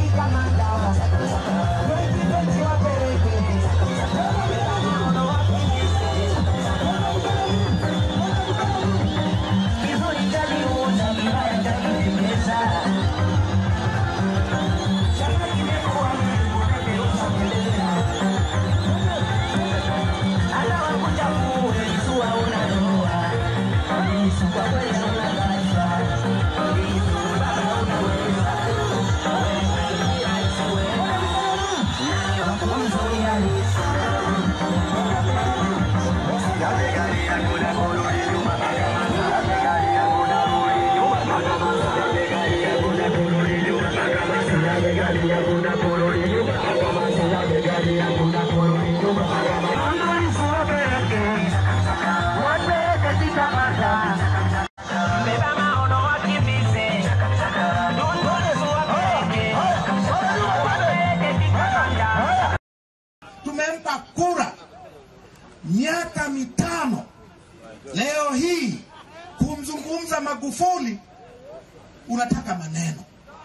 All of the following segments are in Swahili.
tumempa kura miaka mitano. Leo hii kumzungumza Magufuli unataka maneno,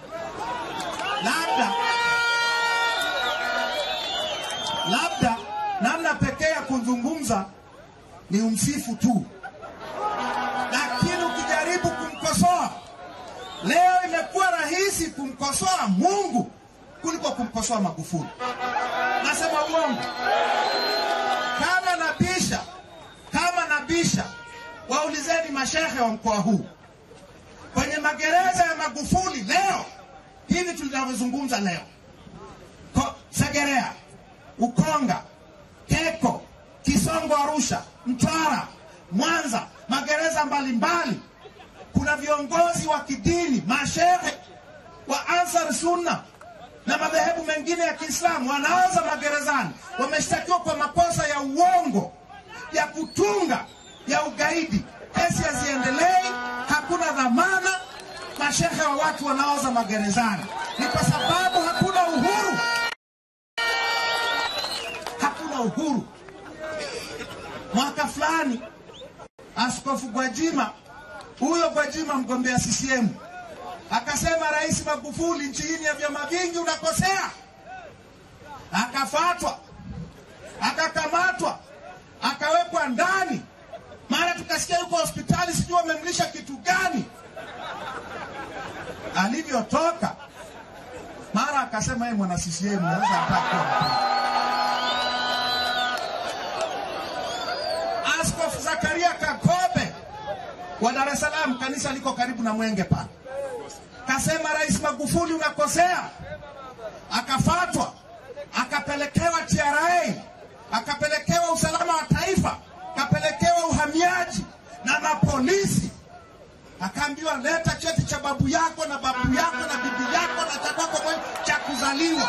labda labda namna pekee ya kuzungumza ni umsifu tu, lakini ukijaribu kumkosoa leo, imekuwa rahisi kumkosoa Mungu kuliko kumkosoa Magufuli. Nasema uongo? Kama nabisha, kama nabisha, waulizeni mashehe wa mkoa huu kwenye magereza ya Magufuli leo hivi tunavyozungumza leo, Ko, Segerea, Ukonga, Keko, Kisongo, Arusha, Mtwara, Mwanza, magereza mbalimbali, kuna viongozi wa kidini, mashehe wa Ansar Sunna na madhehebu mengine ya Kiislamu wanaoza magerezani, wameshtakiwa kwa makosa ya uongo, ya kutunga, ya ugaidi. Kesi haziendelei, hakuna dhamana. Mashehe wa watu wanaoza magerezani ni kwa sababu hakuna uhuru, hakuna uhuru. Mwaka fulani Askofu Gwajima, huyo Gwajima mgombea CCM akasema Rais Magufuli, nchi hii ya vyama vingi, unakosea. Akafatwa, akakamatwa, akawekwa ndani. Mara tukasikia yuko hospitali, sijui wamemlisha kitu gani. Alivyotoka mara akasema yeye mwana CCM, naweza atakuwa Askofu Zakaria Kakobe wa Dar es Salaam, kanisa liko karibu na Mwenge pale kasema Rais Magufuli unakosea, akafatwa, akapelekewa TRA, akapelekewa usalama wa taifa, akapelekewa uhamiaji na mapolisi, akaambiwa leta cheti cha babu yako na babu yako na bibi yako na cha kwako mwenyewe cha kuzaliwa.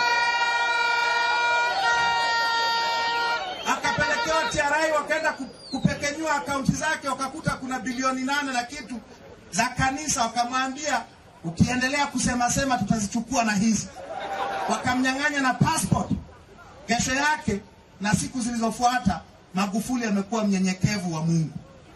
Akapelekewa TRA, wakaenda ku- kupekenyua akaunti zake, wakakuta kuna bilioni nane na kitu za kanisa, wakamwambia ukiendelea kusema sema tutazichukua na hizi. Wakamnyang'anya na passport. Kesho yake na siku zilizofuata, Magufuli amekuwa mnyenyekevu wa Mungu.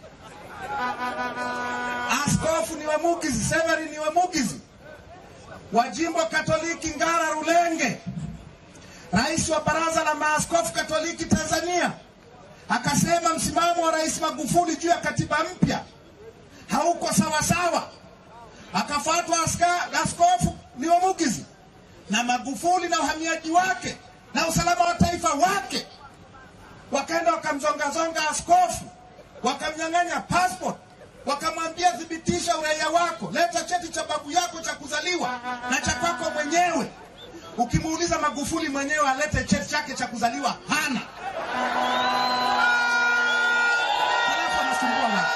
Askofu ni Wemugizi, Severi ni Wemugizi wa jimbo Katoliki Ngara Rulenge, rais wa baraza la maaskofu Katoliki Tanzania, akasema msimamo wa Rais Magufuli juu ya katiba mpya hauko sawa sawa akafuatwa aska- askofu ni Wamugizi na Magufuli na uhamiaji wake na usalama wa taifa wake, wakaenda wakamzongazonga askofu, wakamnyang'anya passport, wakamwambia thibitisha uraia wako, leta cheti cha babu yako cha kuzaliwa na cha kwako mwenyewe. Ukimuuliza Magufuli mwenyewe alete cheti chake cha kuzaliwa, hana. Halafu anasumbua watu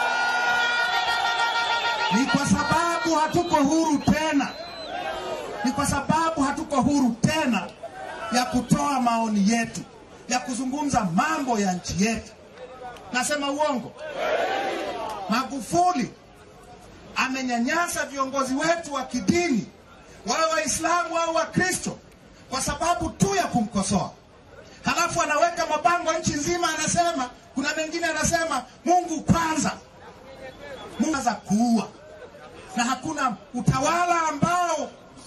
ni kwa sababu hatuko huru tena, ni kwa sababu hatuko huru tena ya kutoa maoni yetu, ya kuzungumza mambo ya nchi yetu. Nasema uongo? Magufuli amenyanyasa viongozi wetu wa kidini, wawe Waislamu au Wakristo, kwa sababu tu ya kumkosoa. Halafu anaweka mabango nchi nzima, anasema kuna mengine anasema Mungu kwanza, Mungu za kuua na hakuna utawala ambao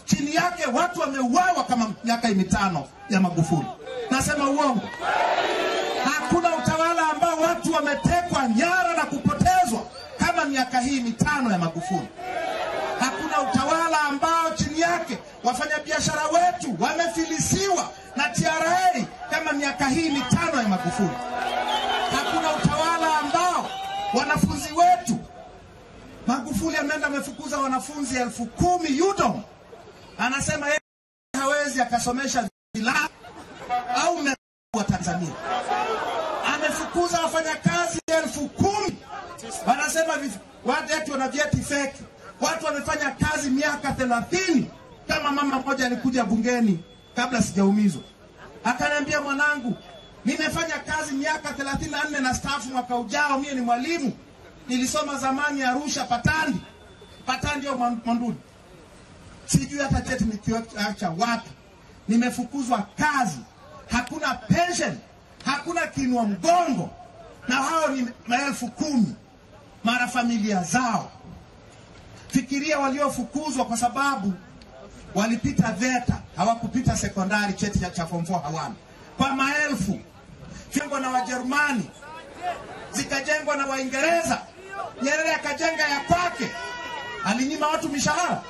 chini yake watu wameuawa kama miaka mitano ya Magufuli. Nasema uongo? Hakuna utawala ambao watu wametekwa nyara na kupotezwa kama miaka hii mitano ya Magufuli. Hakuna utawala ambao chini yake wafanyabiashara wetu wamefilisiwa na TRA kama miaka hii mitano ya Magufuli. Hakuna utawala ambao wanafunzi wetu Magufuli ameenda amefukuza wanafunzi elfu kumi UDOM, anasema yeye hawezi akasomesha vilaa au wa Tanzania. Amefukuza wafanyakazi elfu kumi wanasema watu eti wana vyeti feki. Watu wamefanya kazi miaka thelathini. Kama mama mmoja alikuja bungeni kabla sijaumizwa, akaniambia mwanangu, nimefanya kazi miaka thelathini na nne na staafu mwaka ujao. Mie ni mwalimu, nilisoma zamani Arusha Patandi, Patandi au Monduli, sijui hata cheti nikiacha wapi. Nimefukuzwa kazi, hakuna pension, hakuna kinua mgongo, na hao ni maelfu kumi mara familia zao. Fikiria waliofukuzwa kwa sababu walipita VETA, hawakupita sekondari, cheti cha form 4 hawana, kwa maelfu. Jengwa na Wajerumani, zikajengwa na Waingereza. Nyerere akajenga ya kwake, alinyima watu mishahara.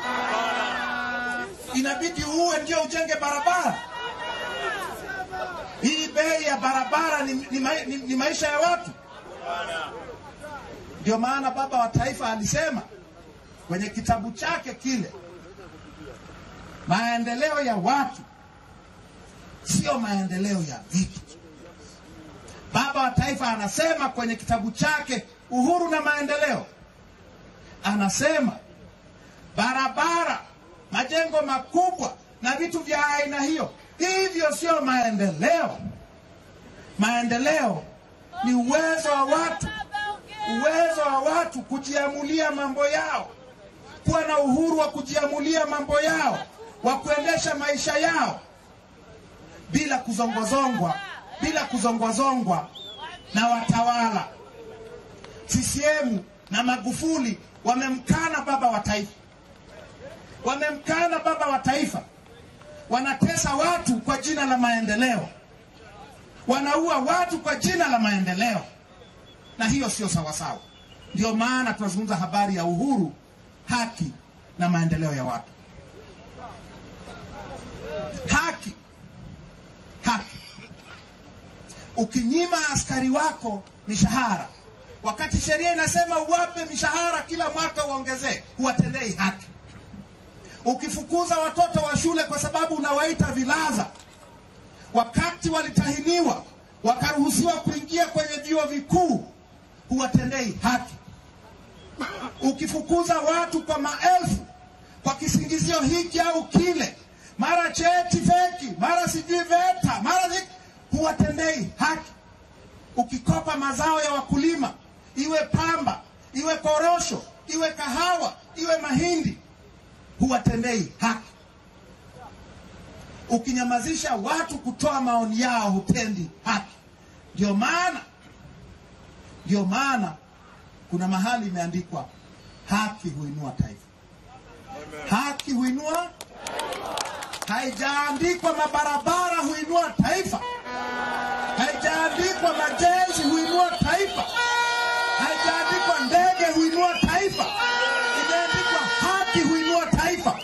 Inabidi uwe ndio ujenge barabara. Hii bei ya barabara ni, ni, ni, ni maisha ya watu. Ndio maana baba wa taifa alisema kwenye kitabu chake kile, maendeleo ya watu sio maendeleo ya vitu. Baba wa taifa anasema kwenye kitabu chake Uhuru na Maendeleo, anasema barabara, majengo makubwa na vitu vya aina hiyo, hivyo sio maendeleo. Maendeleo ni uwezo wa watu uwezo wa watu kujiamulia mambo yao, kuwa na uhuru wa kujiamulia mambo yao, wa kuendesha maisha yao bila kuzongwazongwa, bila kuzongwazongwa na watawala. CCM na Magufuli wamemkana baba wa taifa, wamemkana baba wa taifa. Wanatesa watu kwa jina la maendeleo, wanaua watu kwa jina la maendeleo na hiyo sio sawasawa. Ndio maana tunazungumza habari ya uhuru, haki na maendeleo ya watu. Haki, haki. Ukinyima askari wako mishahara, wakati sheria inasema uwape mishahara kila mwaka uongezee, huwatendei haki. Ukifukuza watoto wa shule kwa sababu unawaita vilaza, wakati walitahiniwa wakaruhusiwa kuingia kwenye vyuo vikuu huwatendei haki. Ukifukuza watu kwa maelfu kwa kisingizio hiki au kile, mara cheti feki, mara sijui VETA, mara huwatendei haki. Ukikopa mazao ya wakulima, iwe pamba, iwe korosho, iwe kahawa, iwe mahindi, huwatendei haki. Ukinyamazisha watu kutoa maoni yao, hutendi haki. Ndio maana ndio maana kuna mahali imeandikwa haki huinua taifa. Haki huinua, haijaandikwa mabarabara huinua taifa, haijaandikwa majenzi huinua taifa, haijaandikwa ndege huinua taifa, imeandikwa haki huinua taifa.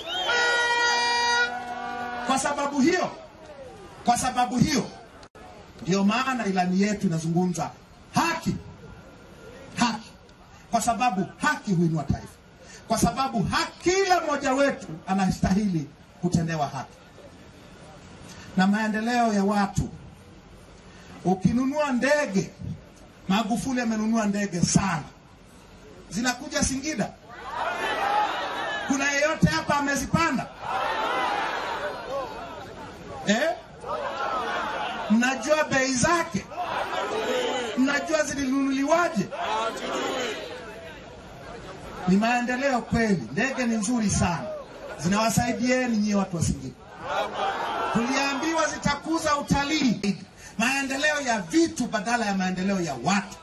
Kwa sababu hiyo, kwa sababu hiyo ndio maana ilani yetu inazungumza haki haki, kwa sababu haki huinua taifa, kwa sababu haki, kila mmoja wetu anastahili kutendewa haki na maendeleo ya watu. Ukinunua ndege, Magufuli amenunua ndege sana, zinakuja Singida. Kuna yeyote hapa amezipanda eh? Mnajua bei zake? Mnajua zilinunuliwaje? Ni maendeleo kweli. Ndege ni nzuri sana, zinawasaidieni nyie watu wa Singida. Tuliambiwa zitakuza utalii, maendeleo ya vitu badala ya maendeleo ya watu.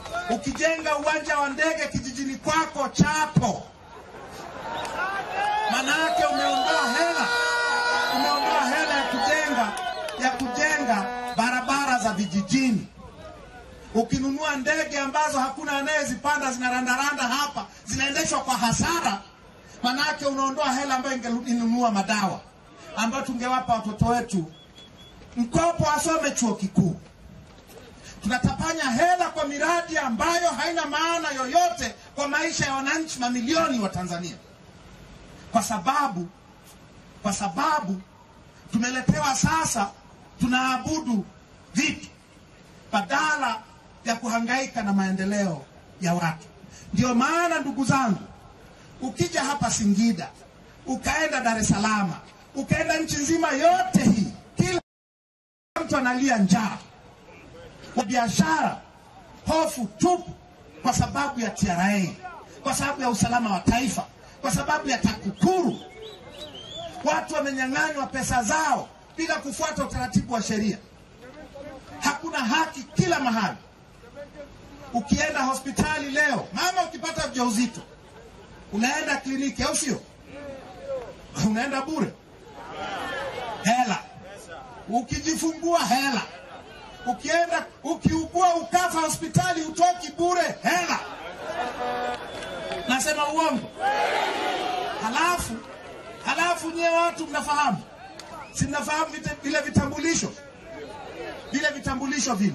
Ukijenga uwanja wa ndege kijijini kwako Chato, Manake umeondoa hela, umeondoa hela ya kujenga ya kujenga barabara za vijijini. Ukinunua ndege ambazo hakuna anayezipanda zinarandaranda hapa, zinaendeshwa kwa hasara, manake unaondoa hela ambayo ingenunua madawa ambayo tungewapa watoto wetu mkopo asome chuo kikuu. Tunatapanya hela kwa miradi ambayo haina maana yoyote kwa maisha ya wananchi mamilioni wa Tanzania, kwa sababu kwa sababu tumeletewa sasa, tunaabudu vitu badala ya kuhangaika na maendeleo ya watu. Ndio maana ndugu zangu, ukija hapa Singida, ukaenda Dar es Salaam, ukaenda nchi nzima yote hii, kila mtu analia njaa, wa biashara hofu tupu, kwa sababu ya TRA, kwa sababu ya usalama wa taifa, kwa sababu ya TAKUKURU. Watu wamenyang'anywa pesa zao bila kufuata utaratibu wa sheria. Hakuna haki kila mahali. Ukienda hospitali leo, mama, ukipata ujauzito unaenda kliniki, au sio? Unaenda bure, hela. Ukijifungua hela. Ukienda ukiugua ukafa hospitali utoki bure, hela. Nasema uongo? Halafu halafu nyie watu mnafahamu, si mnafahamu vile vile vitambulisho vile vitambulisho vile,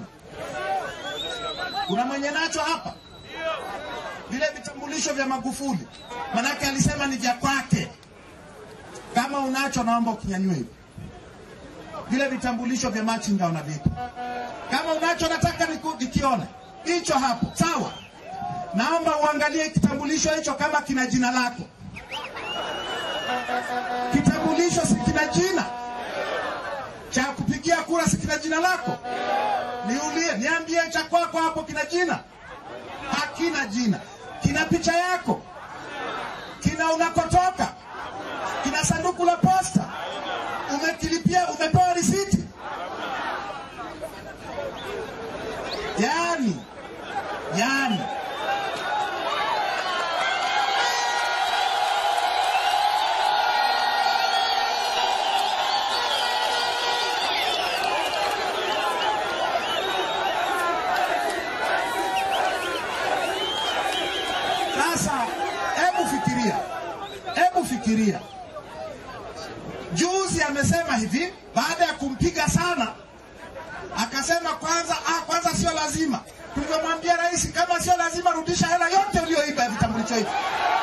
kuna mwenye nacho hapa vile vitambulisho vya Magufuli, manake alisema ni vya kwake. Kama unacho, naomba ukinyanyue hivi vile vitambulisho vya machinga unavipa. Kama unacho, nataka niku- nikione hicho hapo, sawa. Naomba uangalie kitambulisho hicho kama kina jina lako. Kitambulisho si kina jina cha kupigia kura, si kina jina lako? Niulie, niambie cha kwako hapo kina jina? Hakina jina. Kina picha yako? Kina unakotoka? Kina sanduku la posta? Umekilipia? Umepewa risiti? Yani, yani Sasa hebu fikiria, hebu fikiria, juzi amesema hivi, baada ya kumpiga sana, akasema kwanza, ah, kwanza sio lazima. Tungemwambia rais, kama sio lazima, rudisha hela yote uliyoiba ya vitambulisho hivi.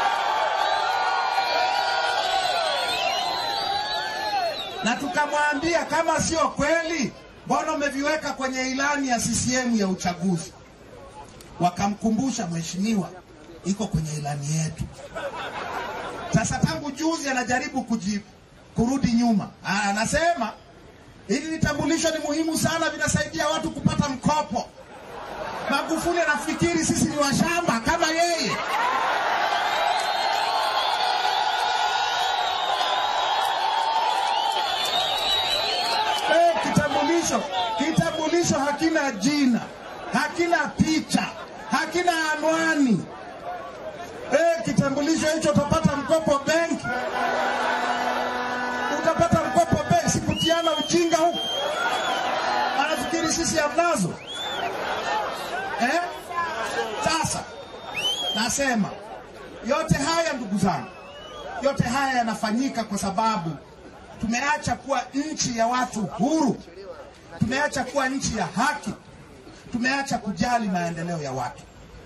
Na tukamwambia kama sio kweli, mbona umeviweka kwenye ilani ya CCM ya uchaguzi? Wakamkumbusha mheshimiwa, iko kwenye ilani yetu. Sasa tangu juzi anajaribu kuji, kurudi nyuma. Ah, Anasema hili vitambulisho ni muhimu sana, vinasaidia watu kupata mkopo. Magufuli anafikiri sisi ni washamba kama yeye. Eh, kitambulisho kitambulisho hakina jina, hakina picha, hakina anwani. Eh, kitambulisho hicho utapata mkopo benki, utapata mkopo benki. Sikutiana ujinga huku, anafikiri sisi hamnazo eh? Sasa nasema yote haya ndugu zangu, yote haya yanafanyika kwa sababu tumeacha kuwa nchi ya watu huru, tumeacha kuwa nchi ya haki, tumeacha kujali maendeleo ya watu,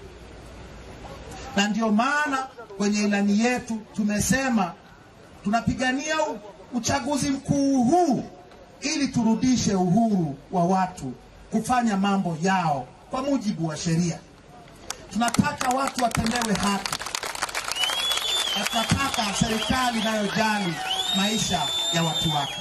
na ndio maana kwenye ilani yetu tumesema tunapigania u- uchaguzi mkuu huu ili turudishe uhuru wa watu kufanya mambo yao kwa mujibu wa sheria. Tunataka watu watendewe haki na tunataka serikali inayojali maisha ya watu wake.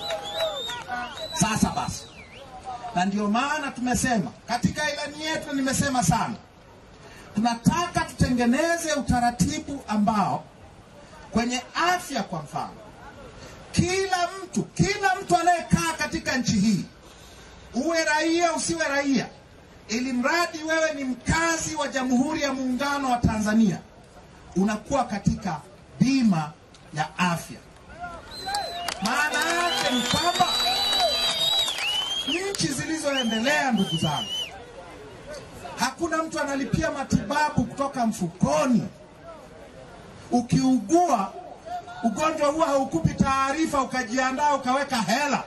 Sasa basi, na ndio maana tumesema katika ilani yetu, na nimesema sana, tunataka tutengeneze utaratibu ambao kwenye afya, kwa mfano, kila mtu kila mtu anayekaa katika nchi hii, uwe raia usiwe raia, ili mradi wewe ni mkazi wa Jamhuri ya Muungano wa Tanzania, unakuwa katika bima ya afya. Maana yake ni kwamba nchi zilizoendelea, ndugu zangu, hakuna mtu analipia matibabu kutoka mfukoni. Ukiugua ugonjwa huo haukupi taarifa ukajiandaa ukaweka hela.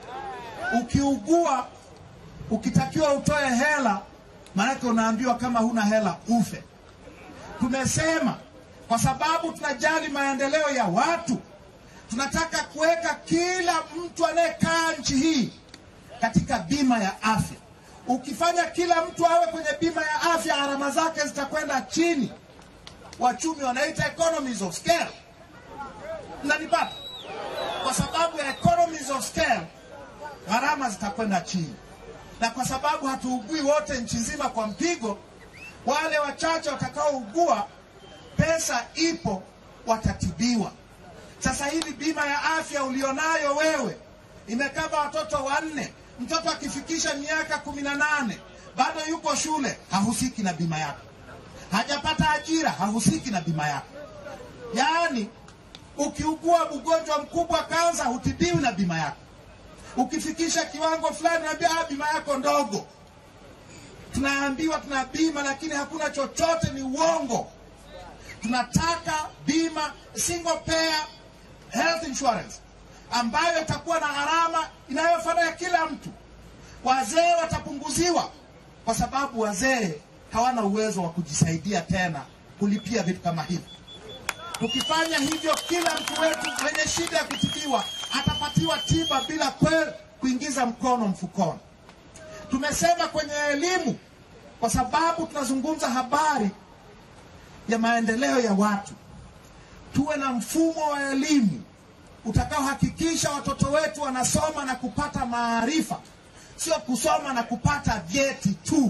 Ukiugua ukitakiwa utoe hela, maanake unaambiwa kama huna hela ufe. Tumesema kwa sababu tunajali maendeleo ya watu, tunataka kuweka kila mtu anayekaa nchi hii katika bima ya afya. Ukifanya kila mtu awe kwenye bima ya afya, gharama zake zitakwenda chini. Wachumi wanaita economies of scale. Mnanipata? Kwa sababu ya economies of scale, gharama zitakwenda chini, na kwa sababu hatuugui wote nchi nzima kwa mpigo, wale wachache watakaougua, pesa ipo, watatibiwa. Sasa hivi bima ya afya ulionayo wewe imekava watoto wanne. Mtoto akifikisha miaka kumi na nane bado yuko shule, hahusiki na bima yako. Hajapata ajira, hahusiki na bima yako. Yaani, ukiugua ugonjwa mkubwa kansa, hutibiwi na bima yako. Ukifikisha kiwango fulani, naambia ah, bima yako ndogo. Tunaambiwa tuna bima, lakini hakuna chochote, ni uongo. Tunataka bima single payer health insurance ambayo itakuwa na gharama inayofanana kila mtu. Wazee watapunguziwa kwa sababu wazee hawana uwezo wa kujisaidia tena kulipia vitu kama hivi. Tukifanya hivyo, kila mtu wetu mwenye shida ya kutibiwa atapatiwa tiba bila kwe kuingiza mkono mfukoni. Tumesema kwenye elimu, kwa sababu tunazungumza habari ya maendeleo ya watu, tuwe na mfumo wa elimu utakaohakikisha watoto wetu wanasoma na kupata maarifa, sio kusoma na kupata vyeti tu.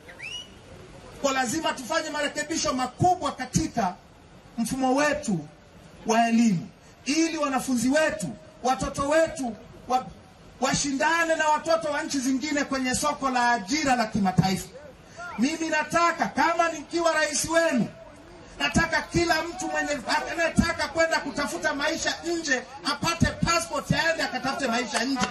Kwa lazima tufanye marekebisho makubwa katika mfumo wetu wa elimu, ili wanafunzi wetu, watoto wetu wa, washindane na watoto wa nchi zingine kwenye soko la ajira la kimataifa. Mimi nataka kama nikiwa rais wenu nataka kila mtu mwenye anayetaka kwenda kutafuta maisha nje apate passport aende akatafute maisha nje.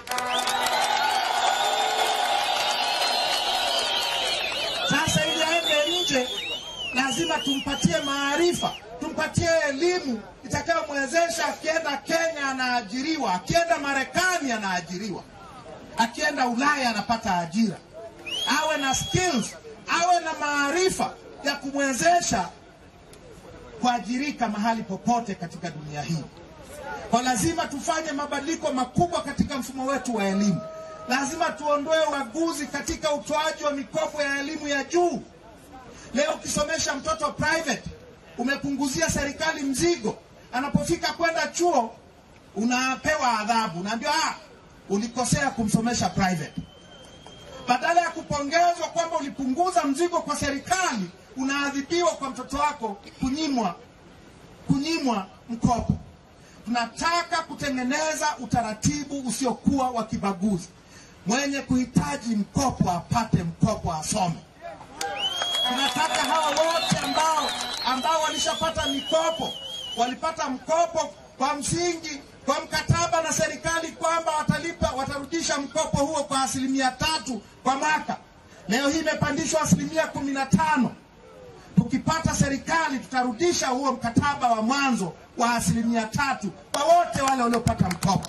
Sasa ili aende nje, lazima tumpatie maarifa, tumpatie elimu itakayomwezesha akienda Kenya anaajiriwa, akienda Marekani anaajiriwa, akienda Ulaya anapata ajira, awe na skills, awe na maarifa ya kumwezesha kuajirika mahali popote katika dunia hii. Kwa lazima tufanye mabadiliko makubwa katika mfumo wetu wa elimu. Lazima tuondoe ubaguzi katika utoaji wa mikopo ya elimu ya juu. Leo ukisomesha mtoto private, umepunguzia serikali mzigo. Anapofika kwenda chuo, unapewa adhabu, unaambiwa ah, ulikosea kumsomesha private. Badala ya kupongezwa kwamba ulipunguza mzigo kwa serikali, unaadhibiwa kwa mtoto wako kunyimwa kunyimwa mkopo. Tunataka kutengeneza utaratibu usiokuwa wa kibaguzi. Mwenye kuhitaji mkopo apate mkopo, asome. Tunataka hawa wote ambao ambao walishapata mikopo, walipata mkopo kwa msingi kwa mkataba na serikali kwamba watalipa watarudisha mkopo huo kwa asilimia tatu kwa mwaka. Leo hii imepandishwa asilimia kumi na tano. Tukipata serikali tutarudisha huo mkataba wa mwanzo wa asilimia tatu kwa wote wale waliopata mkopo.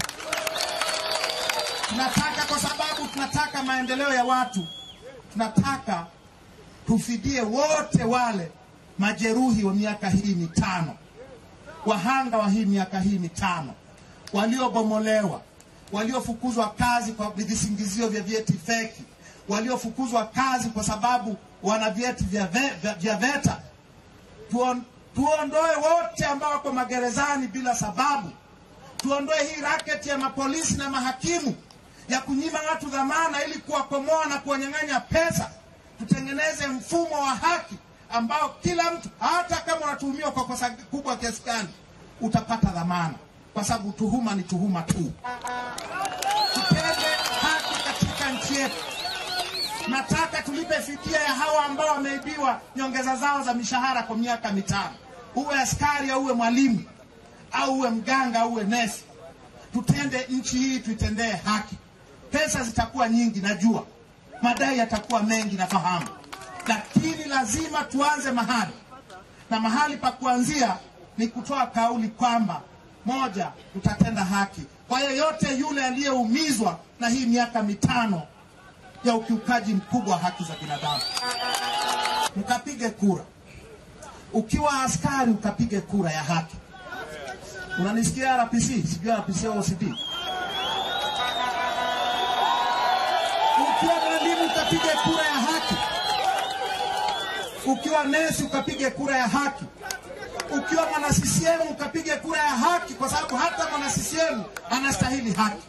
Tunataka kwa sababu tunataka maendeleo ya watu, tunataka tufidie wote wale majeruhi wa miaka hii mitano, wahanga wa hii miaka hii mitano, waliobomolewa, waliofukuzwa kazi kwa visingizio vya vyeti feki, waliofukuzwa kazi kwa sababu wana vyeti vya, ve, vya, vya VETA. Tuon, tuondoe wote ambao wako magerezani bila sababu. Tuondoe hii raketi ya mapolisi na mahakimu ya kunyima watu dhamana ili kuwakomoa na kuwanyang'anya pesa. Tutengeneze mfumo wa haki ambao kila mtu hata kama unatuhumiwa kwa kosa kubwa kiasi gani utapata dhamana, kwa sababu tuhuma ni tuhuma tu. Tutende haki katika nchi yetu. Nataka tulipe fidia ya hawa ambao wameibiwa nyongeza zao za mishahara kwa miaka mitano, uwe askari au uwe mwalimu au uwe mganga au uwe nesi, tutende nchi hii, tuitendee haki. Pesa zitakuwa nyingi, najua madai yatakuwa mengi, nafahamu, lakini lazima tuanze mahali, na mahali pa kuanzia ni kutoa kauli kwamba moja, tutatenda haki kwa yeyote yule aliyeumizwa na hii miaka mitano ya ukiukaji mkubwa wa haki za binadamu. Mkapige kura, ukiwa askari ukapige kura ya haki. Unanisikia RPC? Sijui RPC au OCD. Ukiwa mwalimu ukapige kura ya haki, ukiwa nesi ukapige kura ya haki, ukiwa mwana CCM ukapige kura ya haki, kwa sababu hata mwana CCM anastahili haki.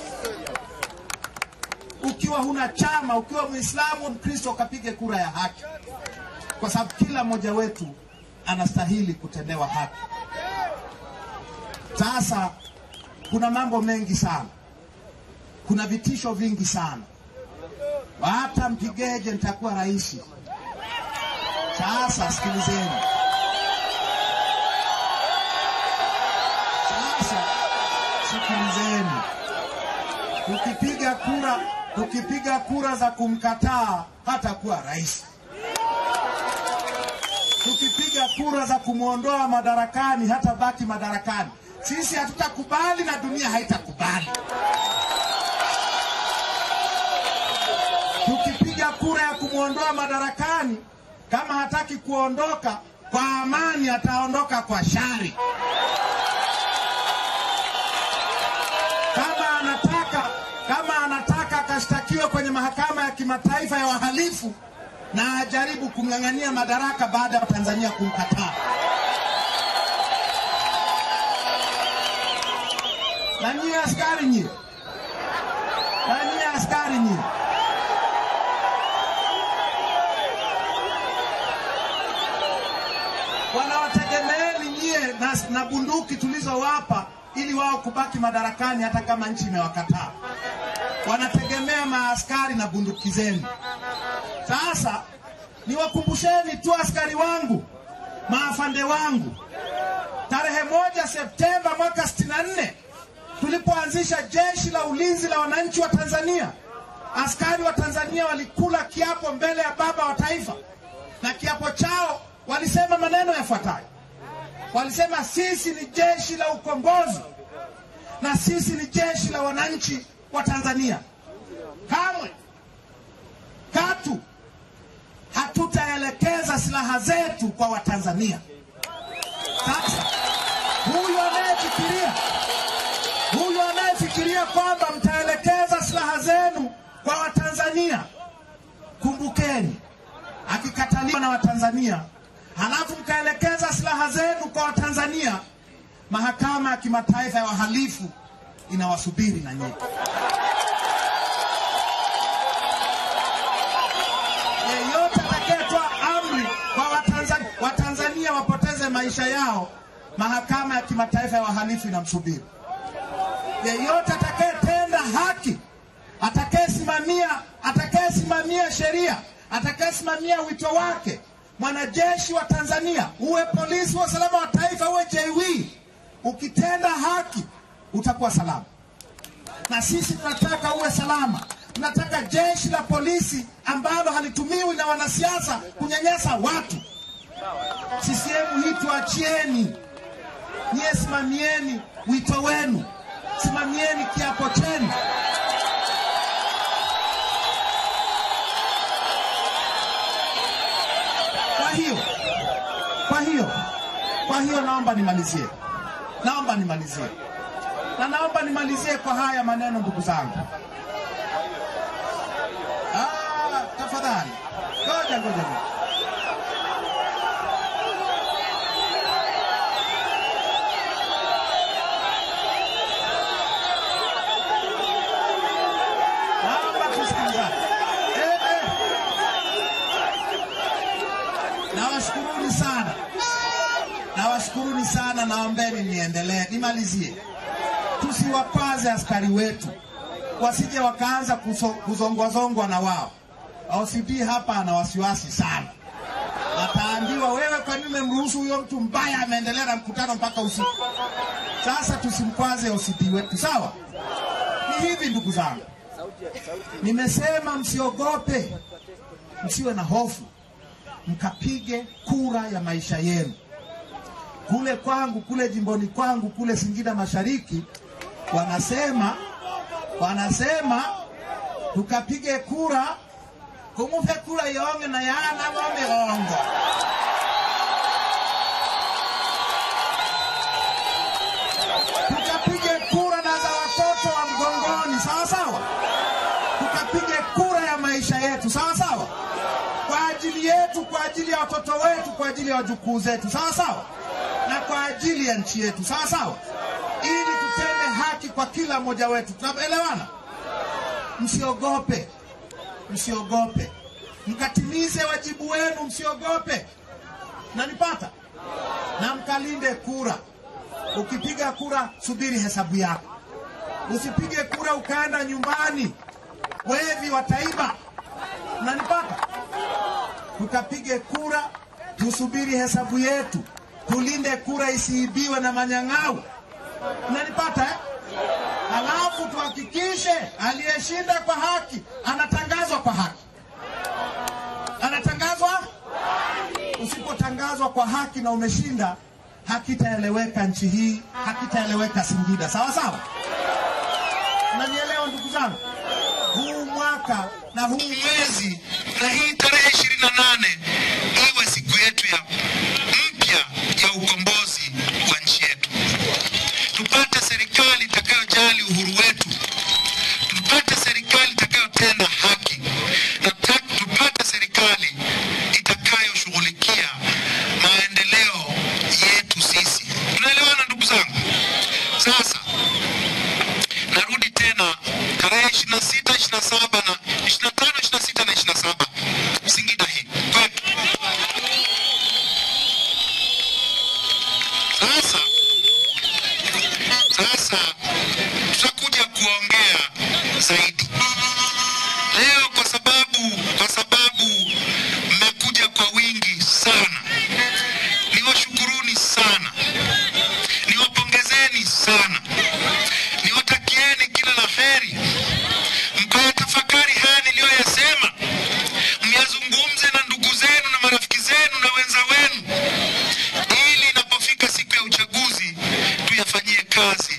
Ukiwa huna chama, ukiwa Muislamu Mkristo, ukapige kura ya haki, kwa sababu kila mmoja wetu anastahili kutendewa haki. Sasa kuna mambo mengi sana, kuna vitisho vingi sana, hata mpigeje nitakuwa rais. Sasa sikilizeni, sasa sikilizeni, tukipiga kura, tukipiga kura za kumkataa hatakuwa rais tukipiga kura za kumwondoa madarakani hata baki madarakani. Sisi hatutakubali na dunia haitakubali. Tukipiga kura ya kumwondoa madarakani, kama hataki kuondoka kwa amani, ataondoka kwa shari. Kama anataka kama anataka akashtakiwe kwenye mahakama ya kimataifa ya wahalifu na ajaribu kumng'ang'ania madaraka baada ya Tanzania kumkataa. Na nyie askari nyie, na nyie askari nyie, wanawategemeeni nyie na, na bunduki tulizowapa ili wao kubaki madarakani hata kama nchi imewakataa. Wanategemea maaskari na bunduki zenu. Sasa niwakumbusheni tu askari wangu, maafande wangu, tarehe moja Septemba mwaka 64 tulipoanzisha jeshi la ulinzi la wananchi wa Tanzania, askari wa Tanzania walikula kiapo mbele ya baba wa taifa, na kiapo chao walisema maneno yafuatayo. Walisema sisi ni jeshi la ukombozi na sisi ni jeshi la wananchi wa Tanzania. Kamwe katu hatutaelekeza silaha zetu kwa Watanzania. Sasa huyu anayefikiria huyu anayefikiria kwamba mtaelekeza silaha zenu kwa Watanzania, kumbukeni, akikataliwa na Watanzania halafu mkaelekeza silaha zenu kwa Watanzania, mahakama ya kimataifa ya wahalifu inawasubiri na nyinyi. yeyote atakayetoa amri kwa Watanzania, Watanzania wapoteze maisha yao, mahakama ya kimataifa ya wahalifu inamsubiri. Yeyote atakayetenda haki, atakayesimamia atakayesimamia sheria, atakayesimamia wito wake, mwanajeshi wa Tanzania, uwe polisi wa usalama wa taifa, uwe JW, ukitenda haki utakuwa salama na sisi tunataka uwe salama. Tunataka jeshi la polisi ambalo halitumiwi na wanasiasa kunyanyasa watu. CCM hii tuachieni, nyie simamieni wito wenu, simamieni kiapo chenu. Kwa hiyo kwa hiyo kwa hiyo naomba nimalizie, naomba nimalizie na naomba nimalizie kwa haya maneno ndugu zangu. Ah, tafadhali ngoja ngoja ngoja. Naomba tusikilizane. Eh, eh. Nawashukuruni sana, nawashukuruni sana, naombeni niendelee, nimalizie tusiwakwaze askari wetu wasije wakaanza kuso- kuzongwazongwa na wao. OCD hapa ana wasiwasi sana, ataambiwa wewe kwa nini mmemruhusu huyo mtu mbaya ameendelea na mkutano mpaka usiku? Sasa tusimkwaze OCD wetu, sawa? Ni hivi ndugu zangu, nimesema msiogope, msiwe na hofu, mkapige kura ya maisha yenu. Kule kwangu, kule jimboni kwangu, kule Singida Mashariki, wanasema wanasema tukapige kura kumupe kura yonge na yana momigongo tukapige kura na za watoto wa mgongoni, sawa sawa. Tukapige kura ya maisha yetu, sawa sawa, kwa ajili yetu, kwa ajili ya watoto wetu, kwa ajili ya wajukuu zetu, sawa sawa, na kwa ajili ya nchi yetu, sawa sawa, ili tutende haki kwa kila mmoja wetu. Tunaelewana? Msiogope, msiogope, mkatimize wajibu wenu, msiogope. Nanipata? Na mkalinde kura. Ukipiga kura, subiri hesabu yako. Usipige kura ukaenda nyumbani, wevi wataiba. Nanipata? Tukapige kura, tusubiri hesabu yetu, tulinde kura isiibiwe na manyang'au. Nanipata eh? Halafu tuhakikishe aliyeshinda kwa haki anatangazwa kwa haki, anatangazwa. Usipotangazwa kwa haki na umeshinda, hakitaeleweka nchi hii, hakitaeleweka Singida. Sawa sawa, nanielewa ndugu zangu? Huu mwaka na huu mwezi na hii tarehe ishirini na nane iwe siku yetu ya mpya ya ukombozi wa nchi yetu. Tupate serikali itakayojali uhuru wetu, tupate serikali itakayotenda haki na ta- tupate serikali itakayoshughulikia maendeleo yetu sisi. Tunaelewana ndugu zangu? Sasa narudi tena tarehe 26, 27 na 25, 26 na 27 Singida hii kwetu. Sasa sasa tutakuja kuongea zaidi leo, kwa sababu kwa sababu mmekuja kwa wingi sana. Niwashukuruni sana, niwapongezeni sana, niwatakieni kila la heri, mkayatafakari haya niliyoyasema, myazungumze na ndugu zenu na marafiki zenu na wenza wenu, ili inapofika siku ya uchaguzi tuyafanyie kazi